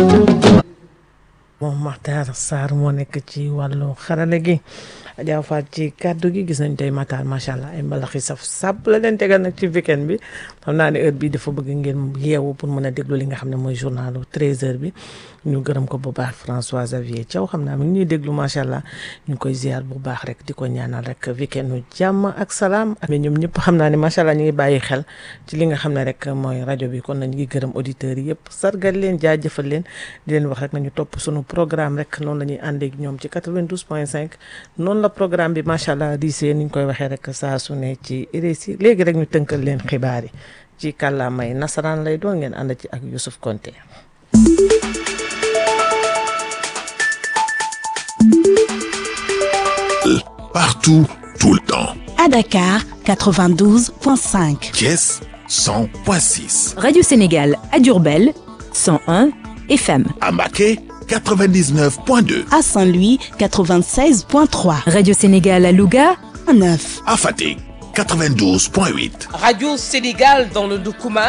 moom Makhtar Sarr moo nekk ci wàllu xarale gi Adja Faat ci kàddu gi gis nañ tey Makhtar macha allah ay mbalax yi saf sàpp la leen tegal nag ci weekend bi xam naa ne heure bii dafa bëgg ngeen yeewu pour mën a déglu li nga xam ne mooy journalu 13h bi ñu gërëm ko bu baax François Xavier Thiaw xam naa mi ngi ñuy déglu macha allah ñu ngi koy ziar bu baax rek di ko ñaanal rek weekend nu jàmm ak salaam. mais ñoom ñëpp xam naa ne macha allah ñu ngi bàyyi xel ci li nga xam ne rek mooy rajo bi kon nañu ngi gërëm auditeurs yi yëpp sargal leen jaajëfal leen di leen wax rek nañu topp sunu programme rek noonu la ñuy àndee ak ñoom ci 92 point 5 noonu la programme bi macha allah diisee ni ñu koy waxee rek saa su ne ci RSI léegi rek ñu tënkal leen xibaar yi ci kàllaamay nasaraan lay doon ngeen ànd ci ak Youssouf Konté. Partout, tout le temps. À Dakar, 92.5. Thiès, 100.6. Radio Sénégal à Diourbel, 101 FM. À Maquet, 99.2. À Saint-Louis, 96.3. Radio Sénégal à Louga, 9. À Fatick, 92.8. Radio Sénégal dans le Doukouman.